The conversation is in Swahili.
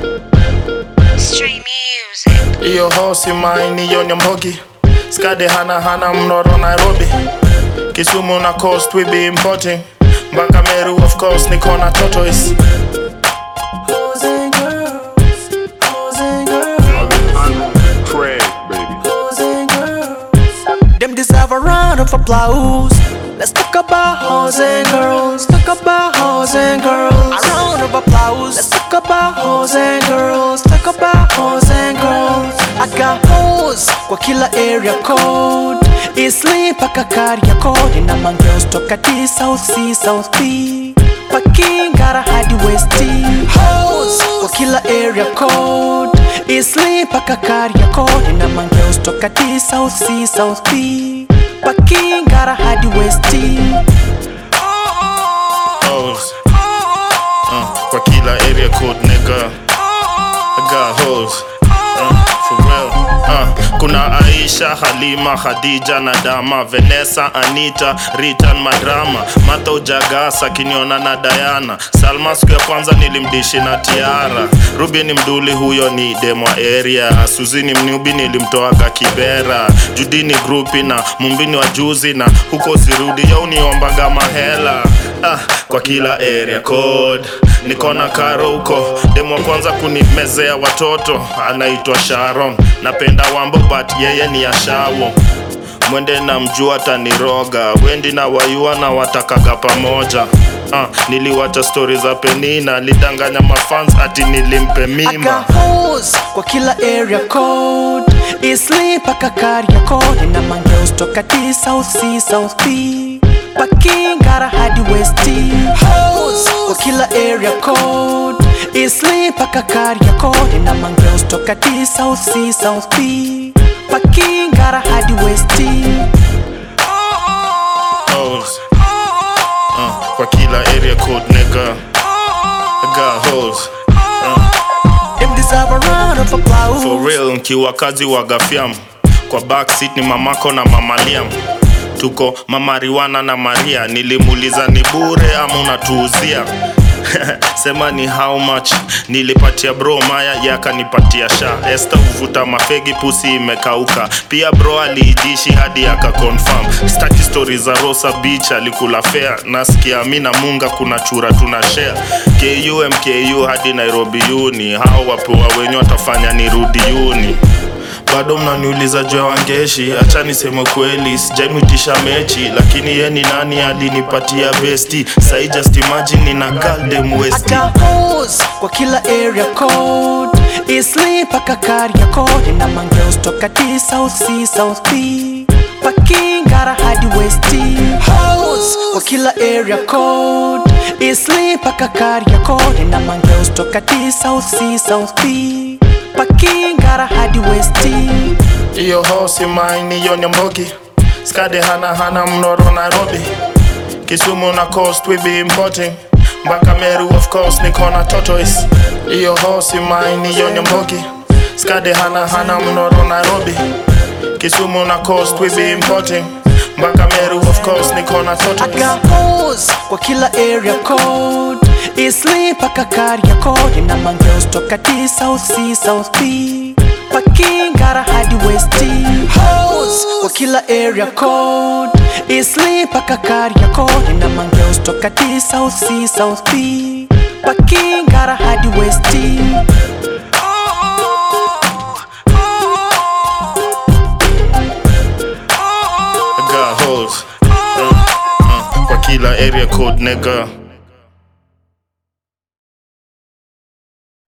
Stray music. Iyo hosi maini yo Nyambogi Skade hana hana mnoro Nairobi Kisumu na coast we be importing Mpaka Meru of course niko na tortoise Hoes and girls, hoes and girls, Craig, baby. hoes and girls. Them deserve a round of applause. Let's talk about hoes and girls. Talk about hoes and girls. A round of applause. Let's talk about hoes and girls. Talk about hoes and girls. I got hoes kwa kila area code. Isli paka Kariakoo. Nina mangirls toka T South C South B. Pakingara hadi West T. Hoes kwa kila area code. Isli paka Kariakoo. Nina mangirls toka T South C South B. Pakingara hadi West T. Hoes uh, Kwa kila area code nigga I got hoes uh, For real uh, Kuna Aisha, Halima, Khadija na Dama Vanessa, Anita, Ritan, Madrama Mata Ujagasa, Kiniona na Diana Salma siku ya kwanza nilimdishi na Tiara Ruby ni mduli huyo ni demo area Suzi ni mnubi nilimtoaga Kibera Judi ni grupi na mumbini wa juzi na huko sirudi ya uniombaga mahela ah, Kwa kila area code Niko na karo huko demo wa kwanza kunimezea watoto anaitwa Sharon napenda wambo but yeye ni ashawo mwende na mjua taniroga wendi na wayua na watakaga pamoja ah, niliwacha stori za penina lidanganya mafans ati nilimpe I mimba got hoes kwa kila area code Isli paka Kariakoo Nina mangirls toka T South C South B Pakingara hadi West T Hoes kwa kila area code Isli paka Kariakoo Nina mangirls toka T South C South B Pakingara hadi West T hoes uh, kwa kila area code nigga I got hoes Them deserve a round of applause For real nkiwa kazi wa gafyam Kwa backseat ni mamako na mama Liam Tuko mama Riwana na Maria Nilimuuliza ni bure ama unatuuzia Sema ni how much Nilipatia bro Maya yakanipatia sha Esther uvuta mafegi pusi imekauka Pia bro aliijishi hadi aka confirm Staki story za Rosa Beach alikula fair Nasikia mi na Munga kuna chura tuna share KU MKU hadi Nairobi uni Hao wapewa wenye watafanya nirudi uni bado mnaniuliza juu ya wangeshi acha niseme kweli sijaimwitisha mechi lakini ye ni nani alinipatia besti sai just imagine nina galdem I westi got hoes kwa kila area code Isli paka Kariakoo Nina mangirls toka T South C South B Pakingara hadi West T Hoes kwa kila area code Isli paka Kariakoo Nina mangirls toka T South C South B Pakingara hadi West T iyo hosi maini yo Nyambogi skade hana hana mnoro Nairobi Kisumu na coast we be importing mpaka Meru of course niko na tortoise iyo hosi maini yo Nyambogi skade hana hana mnoro Nairobi Kisumu na coast we be importing mpaka Meru of course niko na I tortoise got hoes kwa kila area code Isli paka Kariakoo Nina mangirls toka T South C South B Pakingara hadi West T Hoes kwa kila area code Isli paka Kariakoo Nina mangirls toka T South C South B Pakingara hadi West T I got hoes uh, uh, kwa kila area code nigga